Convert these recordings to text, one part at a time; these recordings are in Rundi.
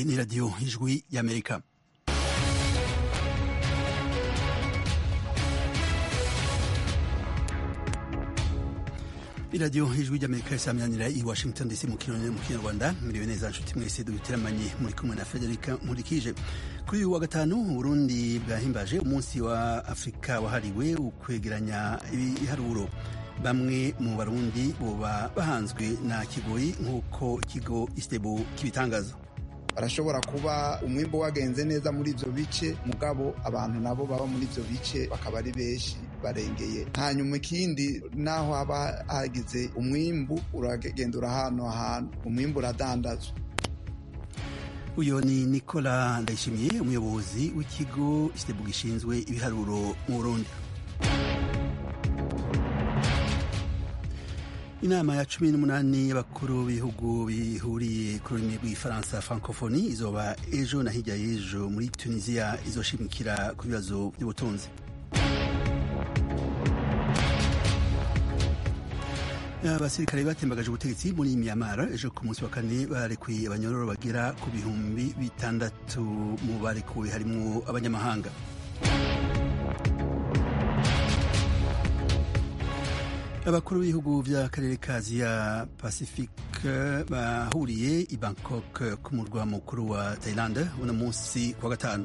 ni radiyo ijwi y'amerika iradiyo ijwi ry'amerika risamyanira i washington dc mu kinyarwanda miriwe neza nshuti mwese dubiteramanye muri kumwe na frederica nkurikije kuri uyu wa gatanu uburundi bwahimbaje umunsi wa afurika wahariwe ukwegeranya ibiharuro bamwe mu barundi boba bahanzwe na kigoyi nk'uko ikigo isitebo kibitangaza barashobora kuba umwimbo wagenze neza muri ivyo bice mugabo abantu nabo baba muri ivyo bice bakaba ari benshi barengeye hanyuma ikindi naho haba hagize umwimbu uragenda urahano ahantu umwimbu uradandazwa uyu ni nicola ndayishimiye umuyobozi w'ikigo isitebo gishinzwe ibiharuro mu burundi inama ya cumi n'umunani y'abakuru b'ibihugu bihuriye ku rurimi rw'ifaransa francophonie izoba ejo na hirya y'ejo muri tunisiya izoshimikira ku bibazo by'ubutunzi abasirikare batembagaje ubutegetsi muri myanmar ejo ku munsi wa kane barekuye abanyororo bagera ku bihumbi bitandatu mu barekuwe harimwo abanyamahanga abakuru b'ibihugu by'akarere ka aziya pacifique bahuriye i bangkok ku murwa mukuru wa thailand uno munsi kuwa gatanu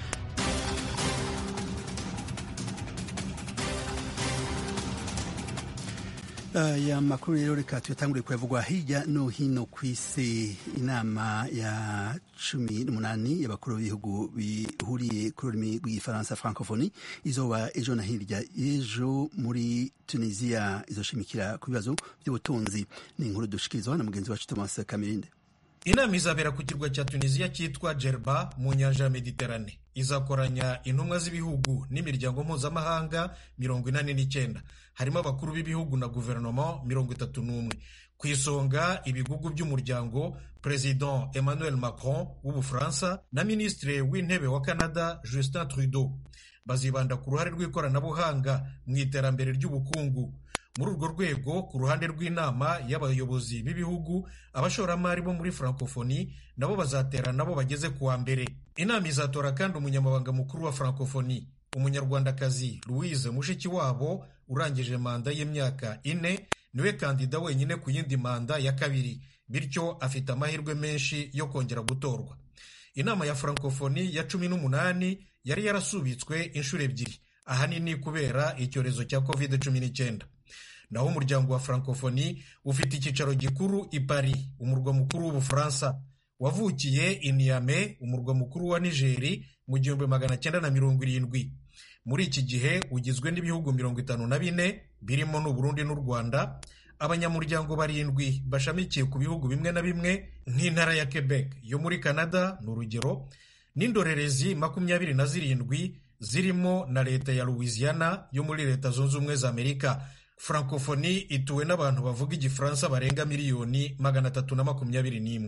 aya makuru rero reka tuyatangure kuyavugwa hirya no hino ku isi inama ya cumi n'umunani y'abakuru b'ibihugu bihuriye ku rurimi rw'igifaransa francophonie izoba ejo na hirya ejo muri tunisiya izoshimikira ku bibazo by'ubutunzi ni inkuru dushikirizwa na mugenzi wacu thomas kamirinde inama izabera ku kirwa cya tunisiya cyitwa jerba mu nyanja ya mediterane izakoranya intumwa z'ibihugu n'imiryango mpuzamahanga mirongo inani n'icyenda harimo abakuru b'ibihugu na guverinoma mirongo itatu n'umwe ku isonga ibigugu by'umuryango perezida emmanuel macron w'ubufaransa na minisitiri w'intebe wa canada justin trudeau bazibanda ku ruhare rw'ikoranabuhanga mu iterambere ry'ubukungu muri urwo rwego ku ruhande rw'inama y'abayobozi b'ibihugu abashoramari bo muri francophonie nabo bazatera nabo bageze ku wa mbere inama izatora kandi umunyamabanga mukuru wa francophonie umunyarwandakazi louise mushikiwabo urangije manda y'imyaka ine niwe kandida wenyine ku yindi manda ya kabiri bityo afite amahirwe menshi yo kongera gutorwa inama ya francophonie ya cumi n'umunani yari yarasubitswe inshuro ebyiri ahanini kubera icyorezo cya covid cumi n'icyenda naho umuryango wa francophonie ufite icyicaro gikuru i paris umurwa mukuru w'ubufaransa wavukiye i niame umurwa mukuru wa nigeri mu gihumbi magana cyenda na mirongo irindwi muri iki gihe ugizwe n'ibihugu mirongo itanu na bine birimo n'uburundi n'u rwanda abanyamuryango barindwi bashamikiye ku bihugu bimwe na bimwe nk'intara ya quebec yo muri canada ni urugero n'indorerezi makumyabiri na zirindwi zirimo na leta ya louisiana yo muri leta zunze ubumwe za amerika francophonie ituwe n'abantu bavuga igifaransa barenga miliyoni magana atatu na makumyabiri n'imwe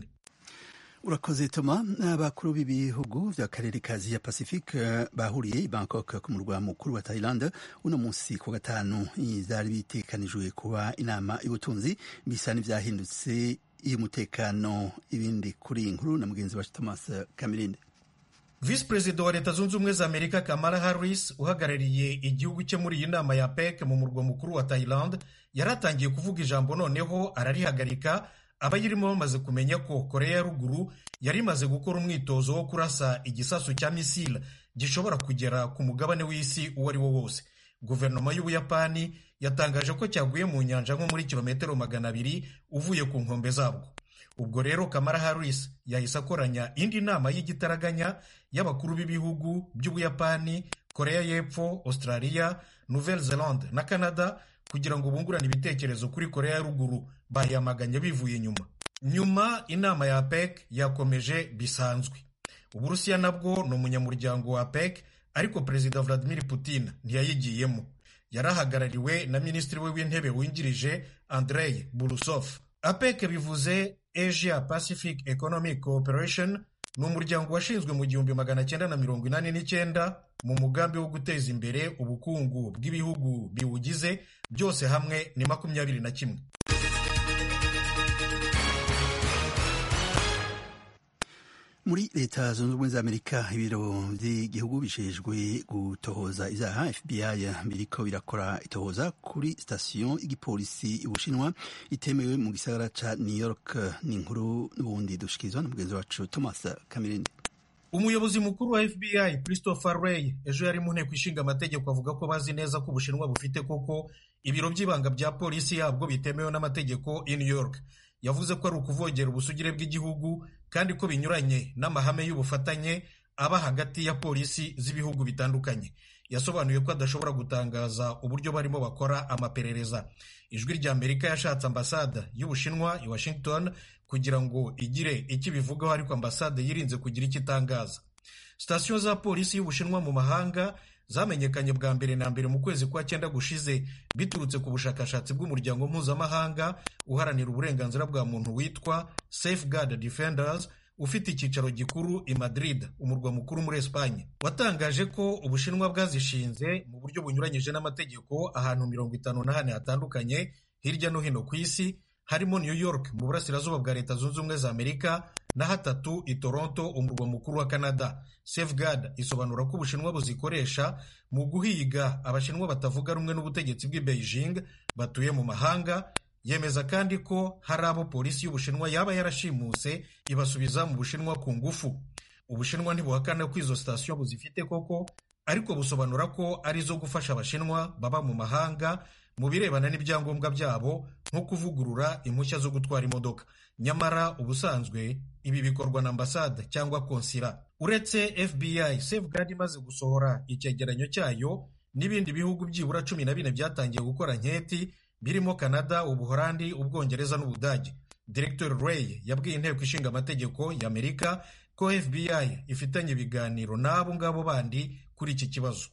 urakoze toma abakuru b'ibihugu by'akarere ka aziya pacifique bahuriye i bangkok ku murwa mukuru wa thailand uno munsi ku gatanu zari bitekanijwe kuba inama y'ubutunzi bisa n'ibyahindutse iy'umutekano ibindi kuri iyi nkuru na mugenzi wacu thomas kamirinde visi perezida wa leta zunze ubumwe za amerika kamala harris uhagarariye igihugu cye muri iyi nama ya pec mu murwa mukuru wa thailand yari atangiye kuvuga ijambo noneho ararihagarika abayirimo bamaze kumenya ko koreya ya ruguru yari imaze gukora umwitozo wo kurasa igisasu cya misile gishobora kugera ku mugabane w'isi uwo ari wo wose guverinoma y'ubuyapani yatangaje ko cyaguye mu nyanja nko muri kilometero magana abiri uvuye ku nkombe zabwo ubwo rero kamara harris yahise akoranya indi nama y'igitaraganya y'abakuru b'ibihugu by'ubuyapani koreya y'epfo australia nouvelle zelande na canada kugira ngo bungurane ibitekerezo kuri koreya ya ruguru bayamaganye bivuye inyuma nyuma inama ya apec yakomeje bisanzwe uburusiya nabwo ni umunyamuryango wa apec ariko perezida vladimir putin ntiyayigiyemo yari ahagarariwe na minisitiri we w'intebe wungirije andrei burusov apec bivuze asia pacific economic cooperation ni umuryango washinzwe mu gihumbi magana cyenda na mirongo inani n'icyenda mu mugambi wo guteza imbere ubukungu bw'ibihugu biwugize byose hamwe ni makumyabiri na kimwe muri leta zunze ubumwe za amerika ibiro by'igihugu bijejwe gutohoza ivyaha fbi biriko birakora itohoza kuri sitasiyo y'igipolisi y'ubushinwa itemewe mu gisagara ca new york ni inkuru n'ubundi dushikirizwa na mugenzi wacu thomas kamirindi umuyobozi mukuru wa fbi christopher ray ejo yari mu nteko ishinga amategeko avuga ko bazi neza ko ubushinwa bufite koko ibiro by'ibanga bya polisi yabwo bitemewe n'amategeko i new york yavuze ko ari ukuvogera ubusugire bw'igihugu kandi ko binyuranye n'amahame y'ubufatanye aba hagati ya polisi z'ibihugu bitandukanye yasobanuye ko adashobora gutangaza uburyo barimo bakora amaperereza ijwi rya amerika yashatse ambasade y'ubushinwa i washington kugira ngo igire icyo ibivugaho ariko ambasade yirinze kugira icyo itangaza sitasiyo za polisi y'ubushinwa mu mahanga zamenyekanye bwa mbere na mbere mu kwezi kwa cyenda gushize biturutse ku bushakashatsi bw'umuryango mpuzamahanga uharanira uburenganzira bwa muntu witwa Safeguard Defenders ufite icyicaro gikuru i Madrid umurwa mukuru muri Espanye watangaje ko ubushinwa bwazishinze mu buryo bunyuranyije n'amategeko ahantu mirongo itanu na hane hatandukanye hirya no hino ku isi harimo New York mu burasirazuba bwa leta zunze ubumwe za Amerika na hatatu i Toronto umurwa mukuru wa Canada Safeguard isobanura ko ubushinwa buzikoresha mu guhiga abashinwa batavuga rumwe n'ubutegetsi bw'i Beijing batuye mu mahanga yemeza kandi ko hari abo polisi y'ubushinwa yaba yarashimuse ibasubiza mu bushinwa ku ngufu ubushinwa ntibuhakana ko izo sitasiyo buzifite koko ariko busobanura ko ari izo gufasha abashinwa baba mu mahanga mu birebana n'ibyangombwa byabo nko kuvugurura impushya zo gutwara imodoka nyamara ubusanzwe ibi bikorwa na ambasade cyangwa konsira uretse fbi safeguard imaze gusohora icyegeranyo cyayo n'ibindi bihugu byibura cumi na bine byatangiye gukora nketi birimo canada ubuholandi ubwongereza n'ubudage director ray yabwiye inteko ishinga amategeko y'amerika ko fbi ifitanye ibiganiro n'abo ngabo bandi kuri iki kibazo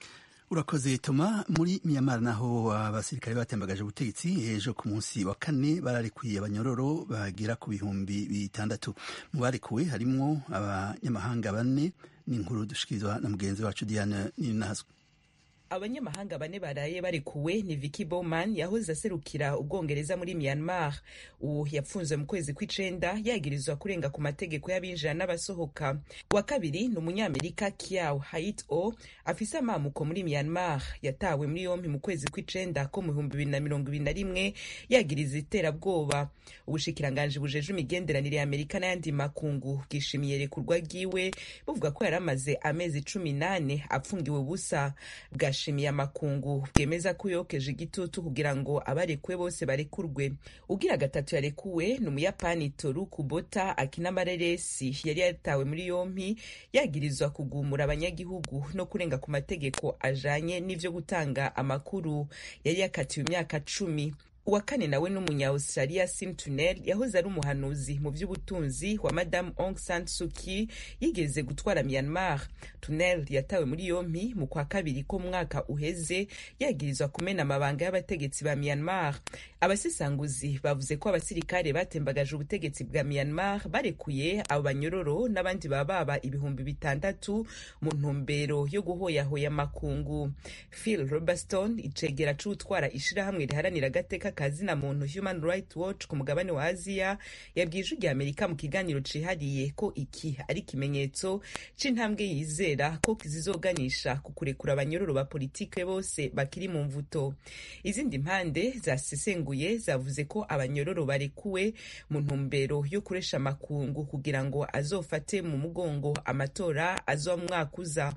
urakoze toma muri miyamara naho abasirikare batembagaje ubutegetsi ejo ku munsi wa kane bararekuye abanyororo bagera ku bihumbi bitandatu mu barekuwe harimwo abanyamahanga bane n'inkuru dushikirizwa na mugenzi wacu diane ninazwe abanyamahanga bane baraye barekuwe ni Vicky Bowman yahoze aserukira ubwongereza muri Myanmar uwo yapfunzwe mu kwezi kw'icenda yagirizwa kurenga ku mategeko y'abinjira n'abasohoka wa kabiri ni umunyamerika Kiau Hait O afise amamuko muri Myanmar yatawe muri yompi mu kwezi kw'icenda ko mu bihumbi bibiri na mirongo ibiri na rimwe yagiriza iterabwoba ubushikiranganji bujeje imigenderanire ya Amerika n'ayandi makungu bwishimiye rekurwa ryiwe buvuga ko yari amaze amezi cumi nane apfungiwe ubusa bwa bwashimiye amakungu bwemeza ko yokeje igitutu kugira ngo abarekuwe bose barekurwe ugira gatatu yarekuwe ni umuyapani toru kubota akina amareresi yari yatawe muri yompi yagirizwa kugumura abanyagihugu no kurenga ku mategeko ajanye n'ivyo gutanga amakuru yari yakatiwe imyaka cumi uwa kane nawe n'umunya-australia sim tunel yahoze ari umuhanuzi mu by'ubutunzi wa madamu Aung San Suu Kyi yigeze gutwara Myanmar tunel yatawe muri yompi mu kwa kabiri ko mwaka uheze yagirizwa kumena amabanga y'abategetsi ba Myanmar abasesanguzi bavuze ko abasirikare batembagaje ubutegetsi bwa Myanmar barekuye abo banyororo n'abandi bababa ibihumbi bitandatu mu ntumbero yo guhoyahoya amakungu Phil Robertson icegera c'utwara ishirahamwe riharanira agateka kazina muntu Human Rights Watch ku mugabane wa Aziya yabwiye ijwi rya Amerika mu kiganiro cihariye ko iki ari ikimenyetso c'intambwe yizera ko kizizoganisha ku kurekura abanyororo ba politike bose bakiri mu mvuto izindi mpande zasesenguye zavuze ko abanyororo barekuwe mu ntumbero yo kuresha amakungu kugira ngo azofate mu mugongo amatora azoba mu mwaka uza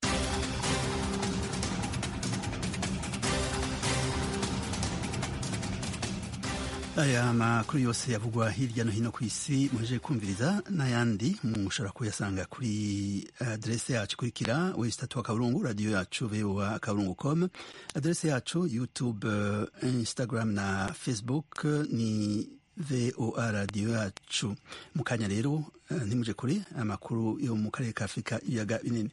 aya makuru yose yavugwa hirya no hino ku isi muhejeje kumviriza n'ayandi mushobora kuyasanga kuri aderese yacu ikurikira wesitatu akaburungu radiyo yacu voa akaburungu com aderese yacu youtube instagram na facebook ni voa radiyo yacu mu kanya rero ntimuje kure amakuru yo mu karere ka afurika ibiyaga binini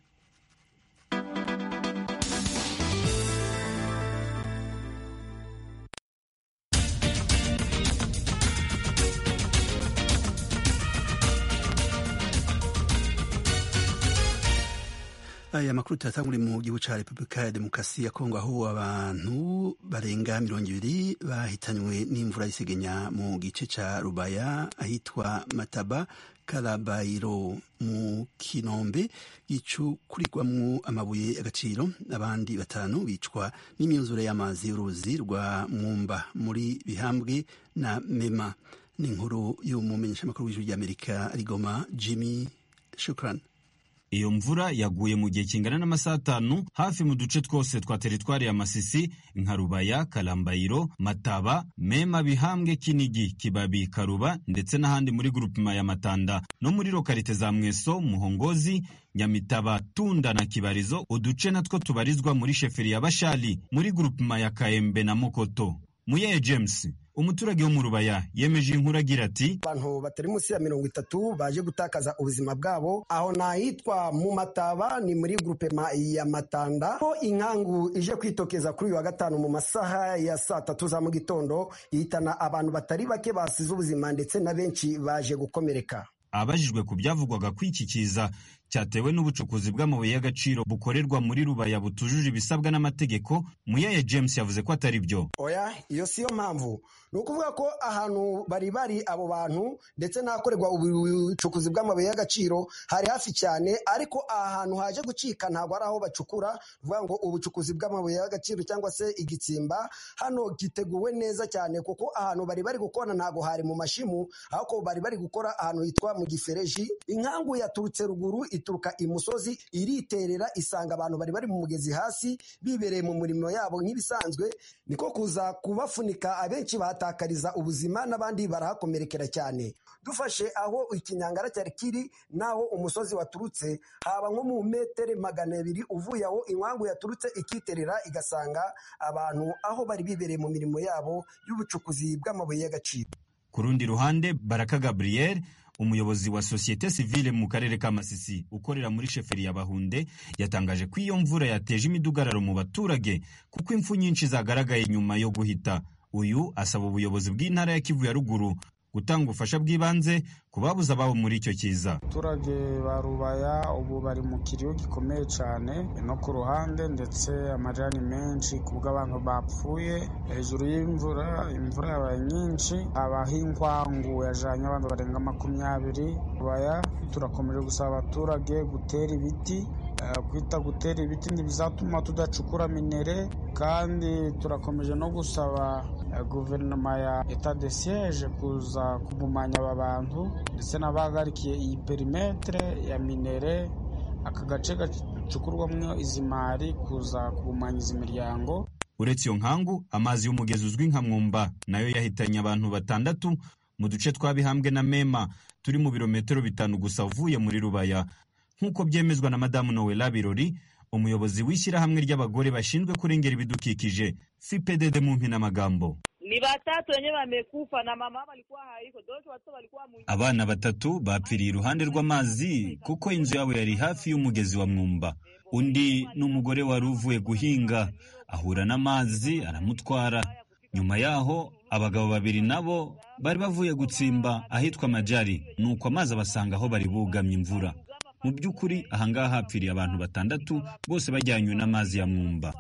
aya makuru turatangure mu gihugu ca repubulika ya demokarasi ya kongo aho abantu barenga mirongo ibiri bahitanywe n'imvura y'isegenya mu gice ca rubaya ahitwa mataba karabayiro mu kinombe gicukurirwamwo amabuye y'agaciro abandi batanu bicwa n'imyuzure y'amazi y'uruzi rwa mwumba muri bihambwe na mema ni inkuru y'umumenyeshamakuru w'ijuru ry'amerika rigoma jimmy shukran iyo mvura yaguye mu gihe kingana n'amasaha atanu hafi mu duce twose twa teritwari ya masisi nka rubaya kalambayiro mataba mema bihambwe kinigi kibabi karuba ndetse n'ahandi muri grupima ya matanda no muri lokalite za mweso muhongozi nyamitaba tunda na kibarizo uduce natwo tubarizwa muri sheferi ya bashali muri grupima ya kaembe na mokoto muyeye james umuturage wo mu rubaya yemeje inkuru agira ati abantu batari munsi ya mirongo itatu baje gutakaza ubuzima bwabo aho nahitwa mu mataba ni muri grupema ya matanda ho inkangu ije kwitokeza kuri uyu wa gatanu mu masaha ya saa tatu za mu gitondo ihitana abantu batari bake basize ubuzima ndetse na benshi baje gukomereka abajijwe ku byavugwaga ko iki kiza cyatewe n'ubucukuzi bw'amabuye y'agaciro bukorerwa muri rubaya butujuje ibisabwa n'amategeko muyeye james yavuze ko atari byo oya iyo siyo mpamvu ni ukuvuga ko ahantu bari bari abo bantu ndetse n'ahakorerwa ubucukuzi bw'amabuye y'agaciro hari hafi cyane ariko aha hantu haje gucika ntabwo ari aho bacukura vuga ngo ubucukuzi bw'amabuye y'agaciro cyangwa se igitsimba hano giteguwe neza cyane kuko ahantu bari bari gukora ntabwo hari mu mashimu ahubwo bari bari gukora ahantu hitwa mu gifereji inkangu yaturutse ruguru ituruka imusozi iriterera isanga abantu bari bari mu mugezi hasi bibereye mu murimo yabo nk'ibisanzwe niko kuza kubafunika abenshi bahatakariza ubuzima n'abandi barahakomerekera cyane dufashe aho ikinyangara cyari kiri n'aho umusozi waturutse haba nko mu metero magana abiri uvuye aho inkangu yaturutse ikiterera igasanga abantu aho bari bibereye mu mirimo yabo y'ubucukuzi bw'amabuye y'agaciro ku rundi ruhande baraka gabriel umuyobozi wa sosiyete sivile mu karere ka masisi ukorera muri sheferi ya bahunde yatangaje ko iyo mvura yateje imidugararo mu baturage kuko impfu nyinshi zagaragaye nyuma yo guhita uyu asaba ubuyobozi bw'intara ya kivu ya ruguru gutanga ubufasha bw'ibanze ku babuze ababo muri icyo kiza abaturage ba rubaya ubu bari mu kiriyo gikomeye cyane no ku ruhande ndetse amajani menshi ku bw'abantu bapfuye hejuru y'imvura imvura yabaye nyinshi habaho inkwangu yajanye abantu barenga makumyabiri rubaya turakomeje gusaba abaturage gutera ibiti kwita gutera ibiti ntibizatuma tudacukura minere kandi turakomeje no gusaba guverinoma ya eta de siege kuza kugumanya aba bantu ndetse n'abahagarikiye iyi perimetere ya minere aka gace gacukurwamo izi mari kuza kugumanya izi miryango uretse iyo nkangu amazi y'umugezi uzwi nka mwumba nayo yahitanye abantu batandatu mu duce twa bihambwe na mema turi mu birometero bitanu gusa uvuye muri rubaya nk'uko byemezwa na madamu nowela birori umuyobozi w'ishyirahamwe ry'abagore bashinzwe kurengera ibidukikije fipdd mu mpinamagambo ni batatu wenyewe wamekufa na mama walikuwa haiko doto watoto walikuwa mu abana batatu bapfiriye iruhande rw'amazi kuko inzu yabo yari hafi y'umugezi wa mwumba undi ni umugore wari uvuye guhinga ahura n'amazi aramutwara nyuma yaho abagabo babiri nabo bari bavuye gutsimba ahitwa majari nuko amazi abasanga aho bari bugamye imvura mu by'ukuri ahangaha hapfiriye abantu batandatu bose bajyanywe n'amazi ya mwumba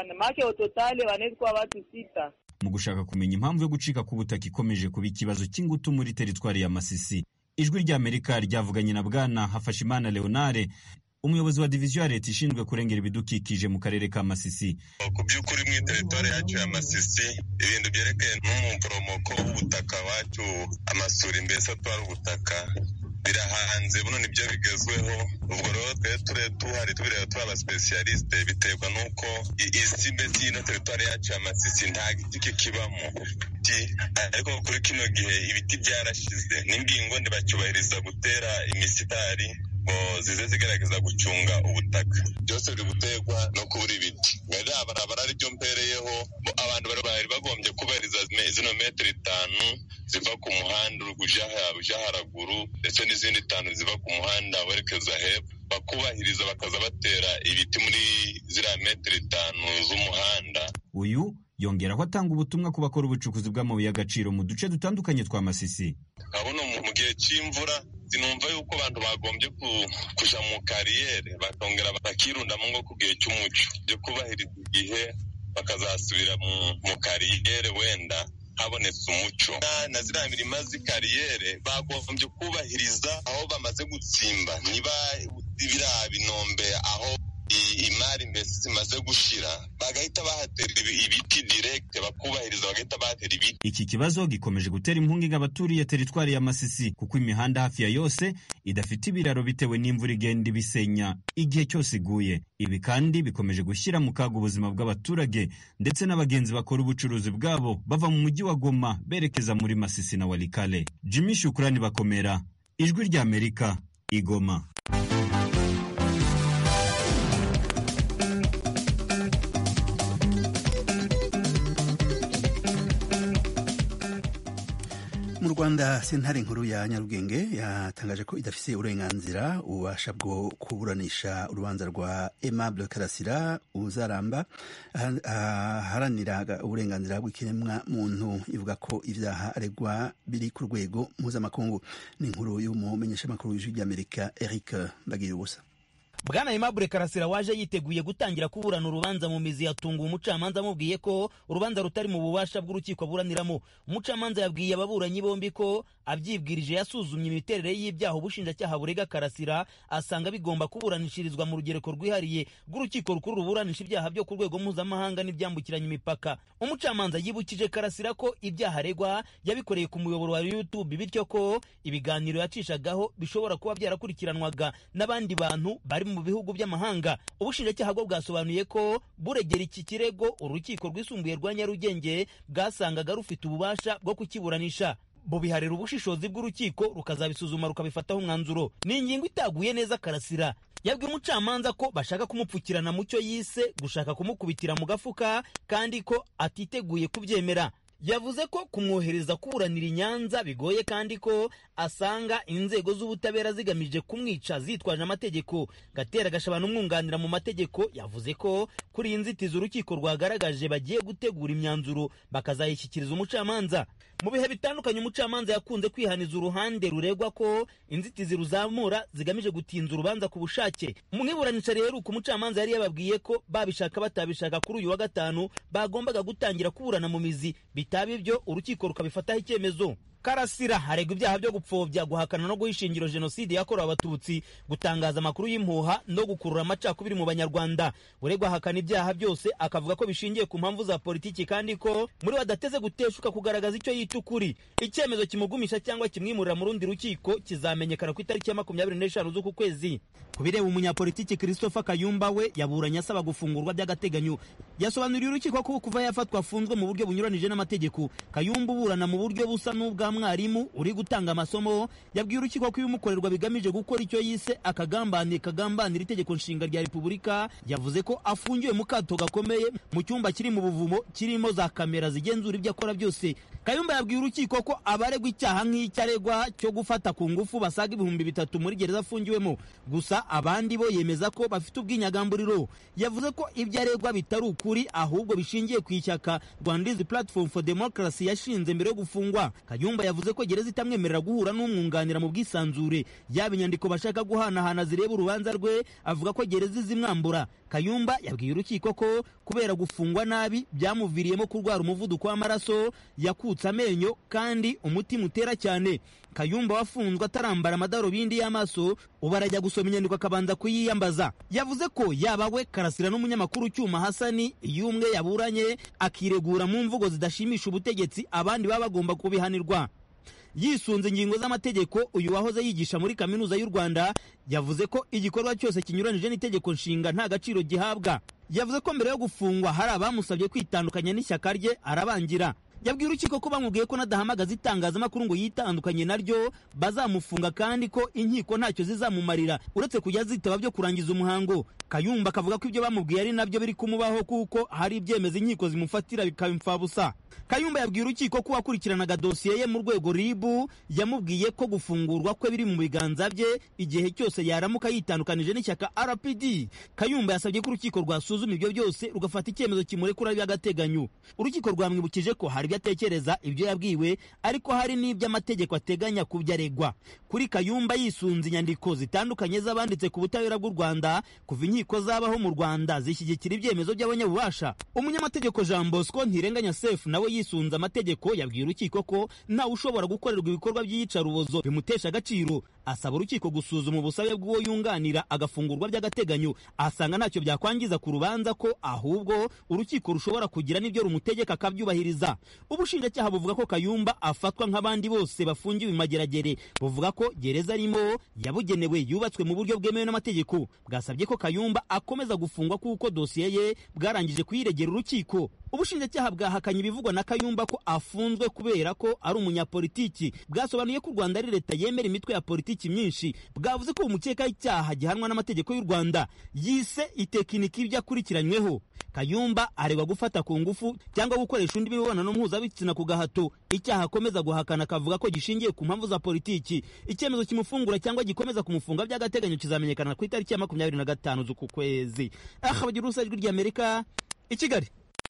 mu gushaka kumenya impamvu yo gucika k'ubutaka ikomeje kuba ikibazo cy'ingutu muri teritwari ya masisi ijwi ry'amerika ryavuganye na bwana hafashimana leonare umuyobozi wa diviziyo ya leta ishinzwe kurengera ibidukikije mu karere ka masisi ku by'ukuri mu iteritwari yacu ya masisi ibintu byerekeye n'umuporomoko w'ubutaka wacu amasuri mbese atwara ubutaka birahanze buno nibyo bigezweho ubwo rero twe ture tuhari tubireba turi abasipesiyalisite biterwa n'uko isi mbese y'ino teritwari yacu ya masisi nta giti kikibamo ariko kuri kino gihe ibiti byarashize n'ingingo ntibacyubahiriza gutera imisitari ngo zize zigerageza gucunga ubutaka byose biri guterwa no kubura ibiti barabara ari byo mpereyeho abantu bari bagombye kubahiriza zino metero itanu ziva ku muhanda uja haraguru ndetse n'izindi itanu ziva ku muhanda werekeza hepfo bakubahiriza bakaza batera ibiti muri ziriya metero itanu z'umuhanda uyu yongeraho atanga ubutumwa ku bakora ubucukuzi bw'amabuye y'agaciro mu duce dutandukanye twa masisi urabona mu gihe c'imvura sinumva yuko abantu bagombye kuja mu kariyeri bakongera bakirundamo ngo ku gihe cy'umuco byo kubahiriza igihe bakazasubira mu kariyeri wenda habonetse umuco na ziriya mirima z'ikariyere bagombye kubahiriza aho bamaze gutsimba niba biriya binombe aho imari mbese zimaze gushira bagahita bahatera ibiti direkte bakubahiriza bagahita bahatera ibiti iki kibazo gikomeje gutera impungenge abaturiye teritwari ya masisi kuko imihanda hafi ya yose idafite ibiraro bitewe n'imvura igenda ibisenya igihe cyose iguye ibi kandi bikomeje gushyira mu kaga ubuzima bw'abaturage ndetse n'abagenzi bakora ubucuruzi bwabo bava mu mujyi wa goma berekeza muri masisi na walikale jimmy shukurani bakomera ijwi ry'amerika igoma mu rwanda sentare nkuru ya nyarugenge yatangaje ko idafise uburenganzira ububasha bwo kuburanisha urubanza rwa aimable karasira uzaramba aharanira uburenganzira bw'ikiremwa muntu ivuga ko ibyaha aregwa biri ku rwego mpuzamakungu ni inkuru y'umumenyeshamakuru w'ijwi ry'amerika eric bagira ubusa bwana aimable karasira waje yiteguye gutangira kuburana urubanza mu mizi yatunguwe umucamanza amubwiye ko urubanza rutari mu bubasha bw'urukiko aburaniramo umucamanza yabwiye ababuranyi bombi ko abyibwirije yasuzumye imiterere y'ibyaha ubushinjacyaha burega karasira asanga bigomba kuburanishirizwa mu rugereko rwihariye rw'urukiko rukuru ruburanisha ibyaha byo ku rwego mpuzamahanga n'ibyambukiranya imipaka umucamanza yibukije karasira ko ibyaha aregwa yabikoreye ku muyoboro wa youtube bityo ko ibiganiro yacishagaho bishobora kuba byarakurikiranwaga n'abandi bantu bari mu bihugu by'amahanga ubushinjacyaha bwo bwasobanuye ko buregera iki kirego urukiko rwisumbuye rwa nyarugenge bwasangaga rufite ububasha bwo kukiburanisha bubiharira ubushishozi bw'urukiko rukazabisuzuma rukabifataho umwanzuro ni ingingo itaguye neza karasira yabwiye umucamanza ko bashaka kumupfukirana mu cyo yise gushaka kumukubitira mu gafuka kandi ko atiteguye kubyemera yavuze ko kumwohereza kuburanira i nyanza bigoye kandi ko asanga inzego z'ubutabera zigamije kumwica zitwaje amategeko gatera gashabana umwunganira mu mategeko yavuze ko kuri iyi nzitizi urukiko rwagaragaje bagiye gutegura imyanzuro bakazayishyikiriza umucamanza mu bihe bitandukanye umucamanza yakunze kwihaniza uruhande ruregwa ko inzitizi ruzamura zigamije gutinza urubanza ku bushake mu iburanisha rero uko umucamanza yari yababwiye ko babishaka batabishaka kuri uyu wa gatanu bagombaga gutangira kuburana mu mizi bitaba ibyo urukiko rukabifataho icyemezo karasira haregwa ibyaha byo gupfobya guhakana no guha ishingiro jenoside yakorewe abatutsi gutangaza amakuru y'impuha no gukurura amacakubiri mu banyarwanda uregwa ahakana ibyaha byose akavuga ko bishingiye ku mpamvu za politiki kandi ko muri we adateze guteshuka kugaragaza icyo yita ukuri icyemezo kimugumisha cyangwa kimwimurira mu rundi rukiko kizamenyekana ku itariki ya makumyabiri n'eshanu z'uku kwezi ku bireba umunyapolitiki christopher kayumba we yaburanye asaba gufungurwa by'agateganyo yasobanuriye urukiko ko kuva yafatwa afunzwe mu buryo bunyuranije n'amategeko kayumba uburana mu buryo busa n'ubwa mwarimu uri gutanga amasomo yabwiye urukiko ko ibimukorerwa bigamije gukora icyo yise akagambane kagambanira itegeko nshinga rya repubulika yavuze ko afungiwe mu kato gakomeye mu cyumba kiri mu buvumo kirimo za kamera zigenzura ibyo akora byose kayumba yabwiye urukiko ko abaregwa icyaha nk'icyo aregwa cyo gufata ku ngufu basaga ibihumbi bitatu muri gereza afungiwemo gusa abandi bo yemeza ko bafite ubwinyagamburiro yavuze ko ibyo aregwa bitari ukuri ahubwo bishingiye ku ishyaka rwandizi platform for democracy yashinze mbere yo gufungwa kayumba yavuze ko gereza itamwemerera guhura n'umwunganira mu bwisanzure yaba inyandiko bashaka guhanahana zireba urubanza rwe avuga ko gereza izimwambura kayumba yabwiye urukiko ko kubera gufungwa nabi byamuviriyemo kurwara umuvuduko w'amaraso yakutse amenyo kandi umutima utera cyane kayumba wafunzwe atarambara amadarubindi y'amaso ubu arajya gusoma inyandiko akabanza kuyiyambaza yavuze ko yaba we karasira n'umunyamakuru cyuma hasani iyo umwe yaburanye akiregura mu mvugo zidashimisha ubutegetsi abandi baba bagomba kubihanirwa yisunze ingingo z'amategeko uyu wahoze yigisha muri kaminuza y'u rwanda yavuze ko igikorwa cyose kinyuranije n'itegeko nshinga nta gaciro gihabwa yavuze ko mbere yo gufungwa hari abamusabye kwitandukanya n'ishyaka rye arabangira yabwiye urukiko ko bamubwiye ko nadahamagaza itangazamakuru ngo yitandukanye naryo bazamufunga kandi ko inkiko ntacyo zizamumarira uretse kujya zitaba byo kurangiza umuhango kayumba akavuga ko ibyo bamubwiye ari nabyo biri kumubaho kuko hari ibyemezo inkiko zimufatira bikaba imfabusa kayumba yabwiye urukiko ko uwakurikiranaga dosiye ye mu rwego ribu yamubwiye ko gufungurwa kwe biri mu biganza bye igihe cyose yaramuka yitandukanije n'ishyaka rpd kayumba yasabye ko urukiko rwasuzuma ibyo byose rugafata icyemezo kimurekura by'agateganyo urukiko rwamwibukije ko hari ibyo atekereza ibyo yabwiwe ariko hari n'ibyo amategeko ateganya ku byo aregwa kuri kayumba yisunze inyandiko zitandukanye z'abanditse ku butabera bw'u rwanda kuva inkiko zabaho mu rwanda zishyigikira ibyemezo by'abanyabubasha umunyamategeko jean bosco ntirenganya sefu nawe yisunze amategeko yabwiye urukiko ko ntawe ushobora gukorerwa ibikorwa by'iyicarubozo bimutesha agaciro asaba urukiko gusuzuma ubusabe bw'uwo yunganira agafungurwa by'agateganyo ahasanga ntacyo byakwangiza ku rubanza ko ahubwo urukiko rushobora kugira n'ibyo rumutegeka akabyubahiriza ubushinjacyaha buvuga ko kayumba afatwa nk'abandi bose bafungiwe imageragere buvuga ko gereza arimo yabugenewe yubatswe mu buryo bwemewe n'amategeko bwasabye ko kayumba akomeza gufungwa kuko dosiye ye bwarangije kuyiregera urukiko ubushinjacyaha bwahakanye ibivugwa na kayumba ko afunzwe kubera ko ari umunyapolitiki bwasobanuye ko u rwanda ari leta yemera imitwe ya politiki myinshi bwavuze ko umukekaho icyaha gihanwa n'amategeko y'u rwanda yise itekinika ibyo akurikiranyweho kayumba aregwa gufata ku ngufu cyangwa gukoresha undi mibonano mpuzabitsina ku gahato icyaha akomeza guhakana akavuga ko gishingiye ku mpamvu za politiki icyemezo kimufungura cyangwa gikomeza kumufunga by'agateganyo kizamenyekana ku itariki ya makumyabiri na gatanu z'uku kwezi aha bagira urusa ijwi ry'amerika i kigali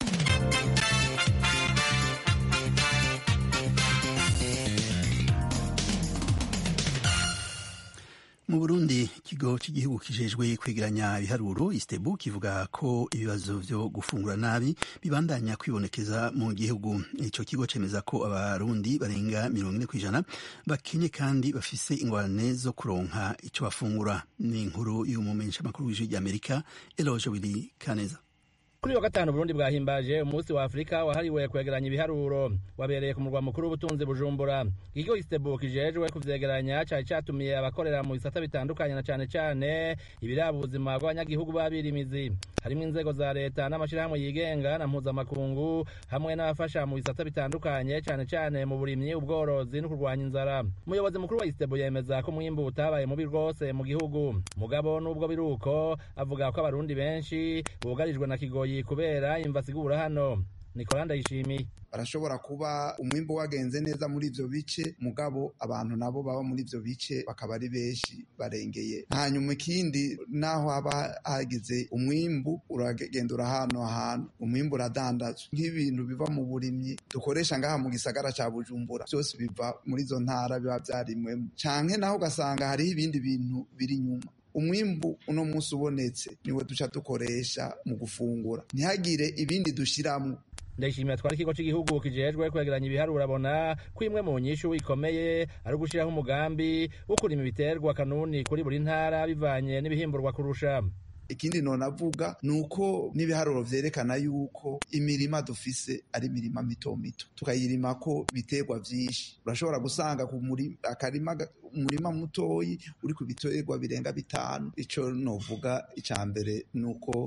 mu burundi ikigo cy'igihugu kijejwe kwegeranya ibiharuro istebu kivuga ko ibibazo byo gufungura nabi bibandanya kwibonekeza mu gihugu icyo kigo cemeza ko abarundi barenga mirongo ine ku ijana bakenye kandi bafise ingorane zo kuronka icyo bafungura ni inkuru y'umumenyeshamakuru w'ijwi ry'amerika eloge wili kaneza kuri wa gatanu Burundi bwahimbaje umunsi wa Afurika wahariwe kwegeranya ibiharuro wabereye ku murwa mukuru w'ubutunzi Bujumbura ikigo Istebu kijejwe kuvyegeranya cari catumiye abakorera mu bisata bitandukanye na cane cane ibiraba ubuzima bw'abanyagihugu babirimizi harimwo inzego za leta n'amashirahamwe yigenga na mpuzamakungu hamwe n'abafasha mu bisata bitandukanye cane cane mu burimyi ubworozi no kurwanya inzara umuyobozi mukuru wa Istebu yemeza ko umwimbu utabaye mubi rwose mu gihugu mugabo n'ubwo biruko avuga ko abarundi benshi bugarijwe na kigoyi kubera imva sigura hano Nicola Ndayishimiye barashobora kuba umwimbo wagenze neza muri ivyo bice mugabo abantu nabo baba muri ivyo bice bakaba ari benshi barengeye hanyuma ikindi naho haba hagize umwimbu uragenda urahano ahantu umwimbu uradandazwa nk'ibintu biva mu burimyi dukoresha ngaha mu gisagara ca bujumbura byose biva muri izo ntara biba vyarimwemo canke naho ugasanga hariho ibindi bintu biri inyuma umwimbu uno munsi ubonetse niwe duca dukoresha mu gufungura ntihagire ibindi dushiramwo ndayishimiye twari ikigo cy'igihugu kijejwe kwegeranya ibiharuro abona ko imwe mu nyishu ikomeye ari ugushyiraho umugambi wo kurima ibiterwa kanuni kuri buri ntara bivanye n'ibihimburwa kurusha ikindi nonavuga ni uko n'ibiharuro vyerekana yuko imirima dufise ari imirima mito mito tukayirima ko biterwa vyinshi urashobora gusanga ku akarima umurima mutoyi uri ku biterwa birenga bitanu ico novuga ica mbere ni uko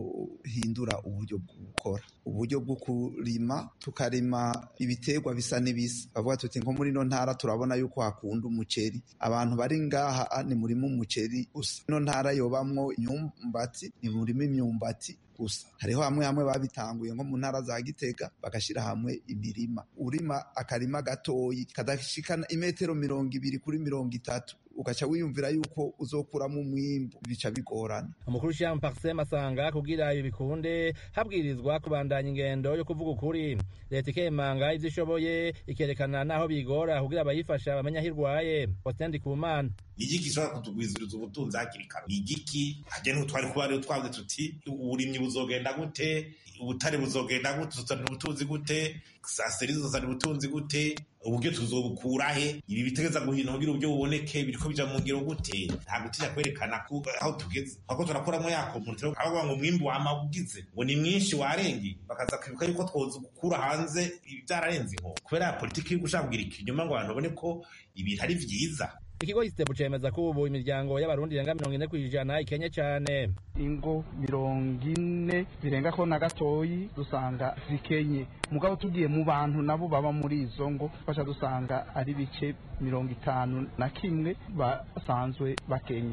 hindura uburyo bwo gukora uburyo bwo kurima tukarima ibiterwa bisa n'ibisa bavuga tuti nko muri no ntara turabona yuko hakunda umuceri abantu bari ngaha ni murima umuceri gusa ino ntara yobamwo imyumbati ni murima imyumbati gusa hariho hamwe hamwe babitanguye nko mu ntara za Gitega bagashira hamwe imirima urima akarima gatoyi kadashikana imetero mirongo ibiri kuri mirongo itatu ugaca wiyumvira yuko uzokuramo umwimbu bica bigorana umukuru w'ishyamba Parsem asanga kugira ibi bikunde habwirizwa kubandanya ingendo yo kuvuga ukuri leta ikemanga ivyo ishoboye ikerekana naho bigora kugira abayifasha bamenya aho irwaye Faustin Kumana igiki gishobora kutugwiziriza ubutunzi hakiri kare igiki hajya n'utwari kuba rero twavuze tuti uburimyi buzogenda gute ubutare buzogenda gute tuzana ubutunzi gute saseri zuzana ubutunzi gute uburyo tuzobukura he ibi bitegeza guhina kugira uburyo buboneke biriko bija mu ngiro gute nta gutinya kwerekana aho tugeze ahubwo turakuramo ya komputere aho ngo umwimbu wama ugize ngo ni mwinshi warenge bakaza kwibuka yuko twoza gukura hanze byararenze inko kubera ya politiki yo gushaka kugira ikinyuma ngo abantu babone ko ibintu ari vyiza ikigo istebu cemeza ko ubu imiryango y'abarundi irenga mirongo ine kw'ijana ikenye cane ingo mirongo ine zirenga ko na gatoyi dusanga zikenye mugabo tugiye mu bantu nabo baba muri izo ngo fasha dusanga ari bice mirongo itanu na kimwe basanzwe bakenye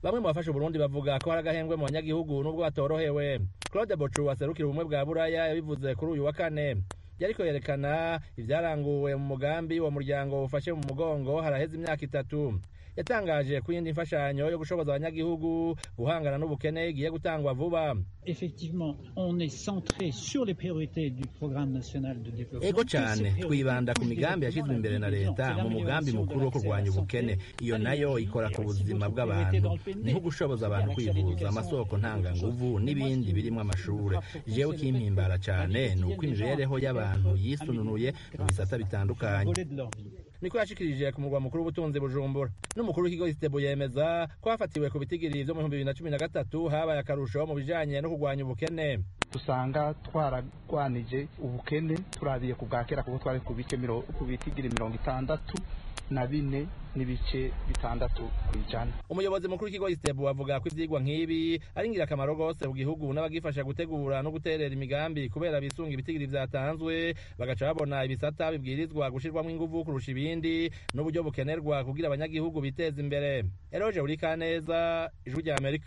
bamwe mu bafashe uburundi bavuga ko hari agahembwe mu banyagihugu n'ubwo batorohewe claude bocu aserukira ubumwe bwa buraya yabivuze kuri uyu wa kane yariko yerekana ivyaranguwe mu mugambi wa muryango ufashe mu mugongo haraheze imyaka itatu yatangaje ko iyindi mfashanyo yo gushoboza abanyagihugu guhangana n'ubukene igiye gutangwa vuba Effectivement, on est centré sur les priorités du programme national de développement. ego cyane twibanda ku migambi yashyizwe imbere na leta mu mugambi mukuru wo kurwanya ubukene iyo nayo ikora ku buzima bw'abantu niho gushoboza abantu kwivuza amasoko ntanganguvu n'ibindi birimo amashuri jewe kimpimbara cyane ni uko imibereho y'abantu yisununuye mu bisata bitandukanye niko yashikirije ku murwa mukuru w'ubutunzi bujumbura n'umukuru w'ikigo isitebo yemeza ko hafatiwe ku bitigiri vyo mu bihumbi bibiri na cumi na gatatu habaye akarusho mu bijanye no kurwanya ubukene dusanga twaragwanije ubukene turabiye ku bwa kera kuko twari ku bice miro- ku bitigiri mirongo itandatu na bine n'ibice bitandatu ku ijana umuyobozi mukuru w'ikigo isitebo avuga ko ivyigwa nk'ibi ari ingirakamaro rwose mu gihugu n'abagifasha gutegura no guterera imigambi kubera bisunga ibitigiri vyatanzwe bagaca babona ibisata bibwirizwa gushirwamwo inguvu kurusha ibindi n'uburyo bukenerwa kugira abanyagihugu biteza imbere eroje urikaneza ijwi rya amerika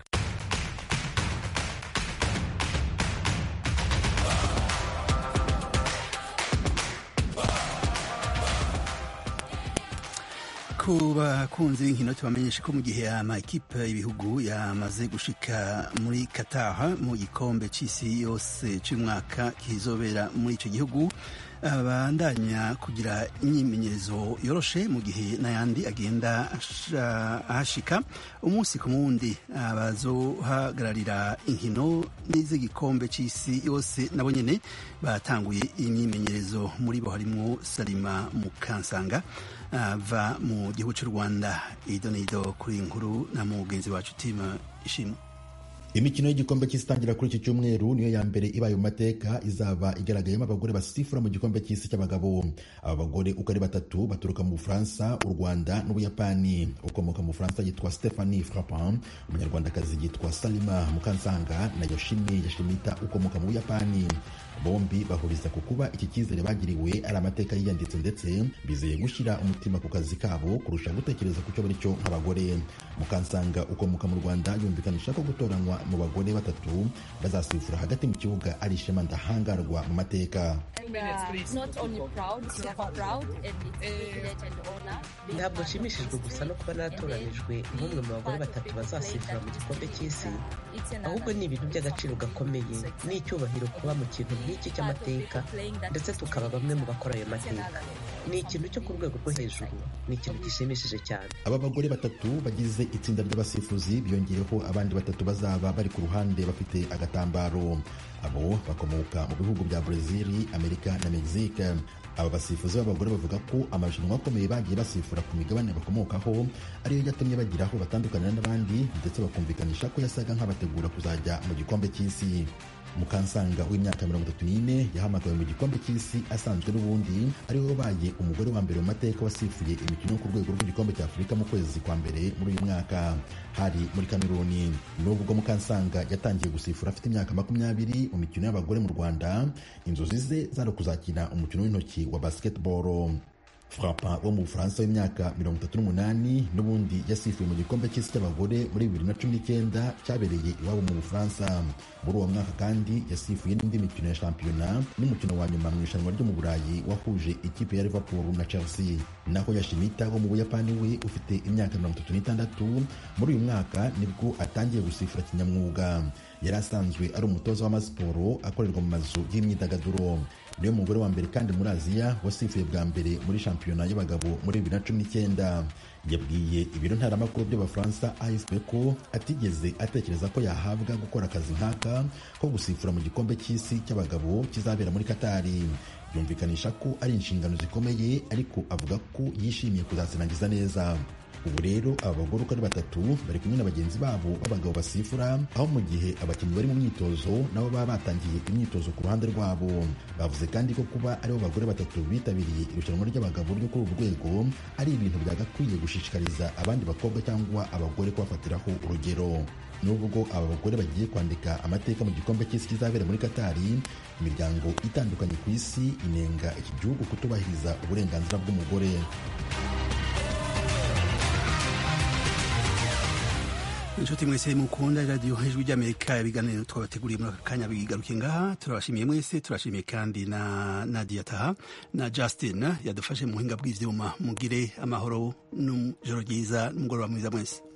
ku bakunzi b'inkino tubamenyesha ko mu gihe amakipe y'ibihugu yamaze gushika muri Qatar mu gikombe c'isi yose c'umwaka kizobera muri ico gihugu abandanya kugira imyimenyerezo yoroshe mu gihe n'ayandi agenda asha- ahashika umunsi ku wundi abazohagararira inkino n'iz'igikombe c'isi yose nabo nyene batanguye imyimenyerezo muri bo harimwo Salima Mukansanga ava mu gihugu cy'u Rwanda ido n'ido kuri iyi nkuru na mugenzi wacu tima ishimwe imikino y'igikombe cy'isi itangira kuri iki cyumweru niyo ya mbere ibaye mu mateka izaba igaragayemo abagore basifura mu gikombe cy'isi cy'abagabo aba bagore uko ari batatu baturuka mu bufaransa u rwanda n'ubuyapani ukomoka mu bufaransa yitwa stephanie frappin umunyarwandakazi yitwa salima mukansanga na yoshimi yashimita ukomoka mu buyapani bombi bahuriza ku kuba iki cyizere bagiriwe ari amateka yiyanditse ndetse bizeye gushyira umutima ku kazi kabo kurusha gutekereza ku cyo bari cyo nk'abagore mukansanga ukomoka mu rwanda yumvikanisha ko gutoranywa mu bagore batatu bazasifura hagati mu kibuga ari ishema ndahangarwa mu mateka ntabwo nshimishijwe gusa no kuba natoranijwe nk'umwe mu bagore batatu bazasifura mu gikombe cy'isi ahubwo ni ibintu by'agaciro gakomeye n'icyubahiro kuba mu kintu nk'iki cy'amateka ndetse tukaba bamwe mu bakora ayo mateka ni ikintu cyo ku rwego rwo hejuru ni ikintu gishimishije cyane aba bagore batatu bagize itsinda ry'abasifuzi biyongeyeho abandi batatu bazaba bari ku ruhande bafite agatambaro abo bakomoka mu bihugu bya Brazil, Amerika na Mexique aba basifuzi b'abagore bavuga ko amarushanwa akomeye bagiye basifura ku migabane bakomokaho ariyo yatumye bagira aho batandukanira n'abandi ndetse bakumvikanisha ko yasaga nk'abategura kuzajya mu gikombe cy'isi mukansanga w'imyaka mirongo itatu n'ine yahamagawe mu gikombe cy'isi asanzwe n'ubundi ariwe wabaye umugore wa mbere mu mateka wasifuye imikino yo ku rwego rw'igikombe cya afurika mu kwezi kwa mbere muri uyu mwaka hari muri kameruni nubwo mukansanga yatangiye gusifura afite imyaka makumyabiri mu mikino y'abagore mu rwanda inzozi ze zari ukuzakina umukino w'intoki wa basketball frapa wo mu bufaransa w'imyaka mirongo itatu n'umunani n'ubundi yasifuye mu gikombe cy'isi cy'abagore muri bibiri na cumi n'icyenda cyabereye iwabo mu bufaransa muri uwo mwaka kandi yasifuye n'indi mikino ya shampiyona n'umukino wa nyuma mu irushanwa ryo mu burayi wahuje ikipe ya liverpool na chelsea naho yashimita wo mu buyapani we ufite imyaka mirongo itatu n'itandatu muri uyu mwaka nibwo atangiye gusifura kinyamwuga yari asanzwe ari umutoza w'amasiporo akorerwa mu mazu y'imyidagaduro niwe mugore wa mbere kandi muri aziya wasifuye bwa mbere muri shampiyona y'abagabo muri bibiri na cumi n'icyenda yabwiye ibiro ntaramakuru by'abafaransa afp ko atigeze atekereza ko yahabwa gukora akazi nk'aka ko gusifura mu gikombe cy'isi cy'abagabo kizabera muri katari yumvikanisha ko ari inshingano zikomeye ariko avuga ko yishimiye kuzazirangiza neza ubu rero aba bagore uko ari batatu bari kumwe na bagenzi babo b'abagabo basifura aho mu gihe abakinnyi bari mu myitozo nabo baba batangiye imyitozo ku ruhande rwabo bavuze kandi ko kuba aribo bagore batatu bitabiriye irushanwa ry'abagabo ryo kuri uru rwego ari ibintu byagakwiye gushishikariza abandi bakobwa cyangwa abagore kubafatiraho urugero nubwo aba bagore bagiye kwandika amateka mu gikombe cy'isi kizabera muri katari imiryango itandukanye ku isi inenga iki gihugu kutubahiriza uburenganzira bw'umugore inshuti mwese mukunda radiyo ijwi ry'amerika ibiganiro twabateguriye muri aka kanya bigaruke ngaha turabashimiye mwese turashimiye kandi na nadia taha na justin yadufashe mu buhinga bw'ivyuma mugire amahoro n'ijoro ryiza n'umugoroba mwiza mwese